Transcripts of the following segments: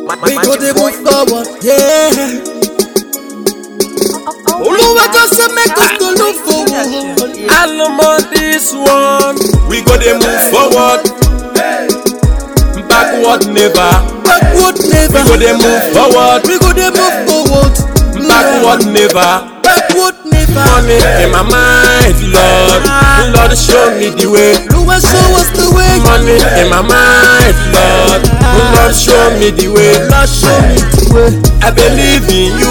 We go dey move forward, yeah. Oluwa just say make us to look forward. I'm on this one. We go dey move forward. Backward never. Backward never. We go dey move forward. We go dey move forward. Backward never. Backward never. Money in my mind, Lord. Lord, show me the way. Oluwa show us the way. Money in my mind, Lord. Lord, show me the way. Lord show me the way. I believe in you.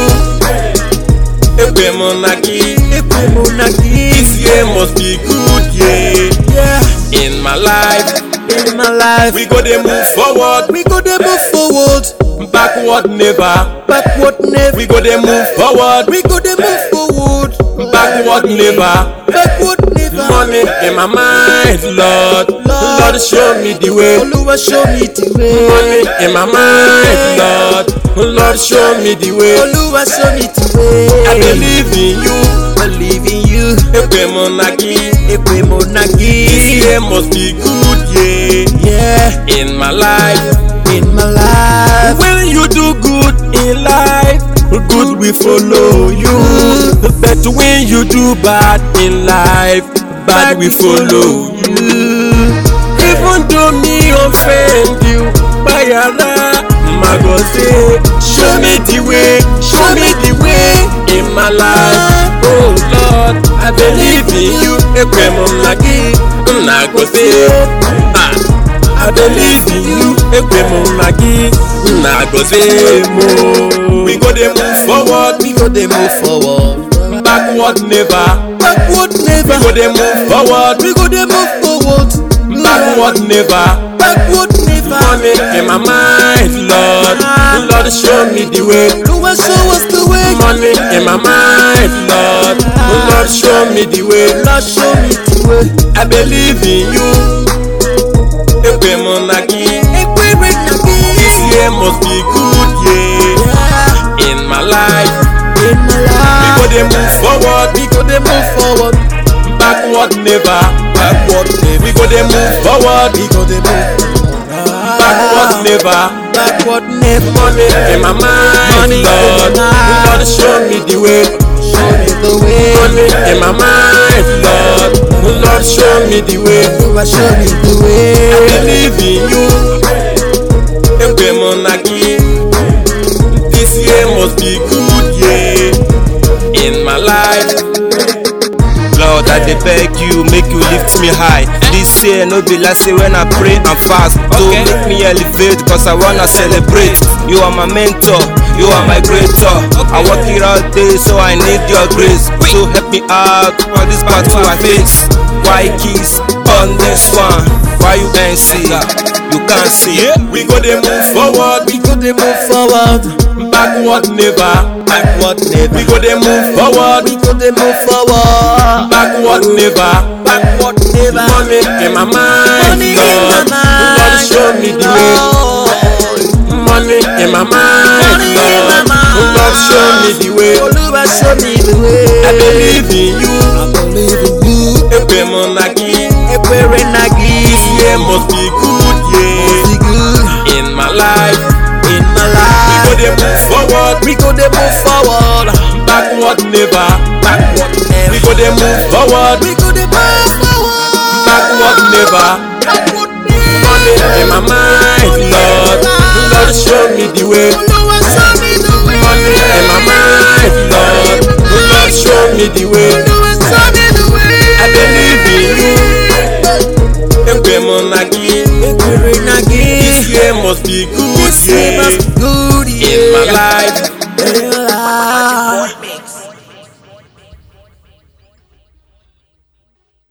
Ekwe monaki. Ekwe monaki. This year must be good, yeah. Yeah. In my life, In my life. we go dey move forward. We go dey move forward. Backward never. Backward never. We go dey move forward. We go dey move forward. Backward never. Backward never. Money in my mind, Lord. Lord, show me the way. Oluwa show me the way. Money in my mind, Lord. Lord, show me the way. Oluwa show me the way. I believe in you. believe in you. Ekwe monaki. Ekwe This monaki. year must be good, yeah. Yeah. In my life. In my life. When you do good in life, good will follow you. But when you do bad in life, bad will follow you. Even though me offend you, Bayara, Magoze, show me the way, show me the way in my life. Oh Lord, I believe in you. Ekwemonagi, Nagoze, ah. I believe in you. Ekwemonagi, Nagoze, mo. We go dey move forward, We go dey move forward. backward never. Backward never. We go dey move forward, We go dey move forward. backward never. Backward never. Money in my mind, Lord. Lord, show me the way. Oluwa show us the way. Money in my mind, Lord. Lord, show me the way. Lord show me the way. I believe in you. Ekwemonagi, Ekwe monaki. this year must be good, yeah. Yeah. In my life, In my we go life. dey move forward, We go dey move forward. backward never. Backward never. We go dey move forward, We go dey move. backward never. Backward never. Money in my mind, Money in my Lord. mind. Lord, show me the way. Show me the way. Money in my mind, Lord. Lord, show me the way. Oluwa show me the way. I believe in you. Ekwemonagi, this year must be good, yeah. In my life, Lord, I dey beg you, make you lift me high. This year no be last year when I pray and fast. To Okay. make me elevate, cause I wanna celebrate. You are my mentor, you are my creator. I work it all day, so I need your grace. So help me out for this battle I face. Why kiss on this one? Why you ain't see? You can't see. we go dey move forward, We go dey move forward. backward never. Backward never. We go dey move forward, We go dey move forward. backward never. Backward never. Money in my mind, Money in my Lord. mind. Lord, show me the way. Lord. Money in my mind, Money in my Lord. mind. Lord, show me the way. Oluwa show me the way. I believe in you. I believe in you. Ekwemonagi, Ekwere nagi. this year must be good, yeah. Be good In my life, in my we go life. dey move forward, We go dey move forward. backward never. Backward We go dey move forward, We go dey move forward. backward never. Backward Money in my mind, Lord. Lord, show me the way. Oluwa show me the way. Money in my mind, Lord. Lord, show me the way. Oluwa show me the way. I believe in you. Ekwemonagi, Ekwere nagi. this year must be good, This year yeah. must be good.